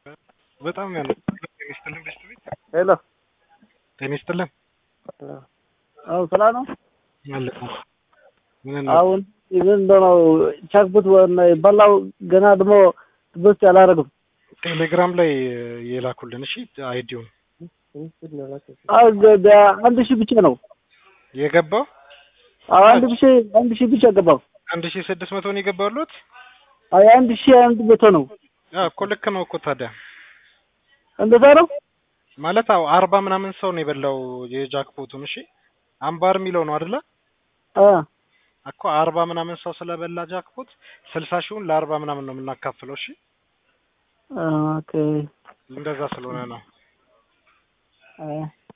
በጣም ያለ ጤና ይስጥልን ቤስት ቤት ሄሎ ጤና ይስጥልን አሁን ሰላም ነው። አለ ምን ነው አሁን ኢቨን እንደው ቻክቡት በላው ገና ደግሞ ትበስት አላረግም። ቴሌግራም ላይ የላኩልን እሺ አይዲውን አዎ አንድ ሺህ ብቻ ነው። የገባው አዎ አንድ ሺህ አንድ ሺህ ብቻ ገባው። አንድ ሺህ ስድስት መቶ ነው የገባሉት አይ አንድ ሺህ አንድ መቶ ነው። እኮ ልክ ነው እኮ ታዲያ እንደዛ ነው ማለት አዎ አርባ ምናምን ሰው ነው የበላው የጃክፖቱን እሺ አምባር የሚለው ነው አይደለ አ እኮ አርባ ምናምን ሰው ስለበላ ጃክፖት ስልሳ ሺውን ለአርባ ምናምን ነው የምናካፍለው እሺ ኦኬ እንደዛ ስለሆነ ነው አይ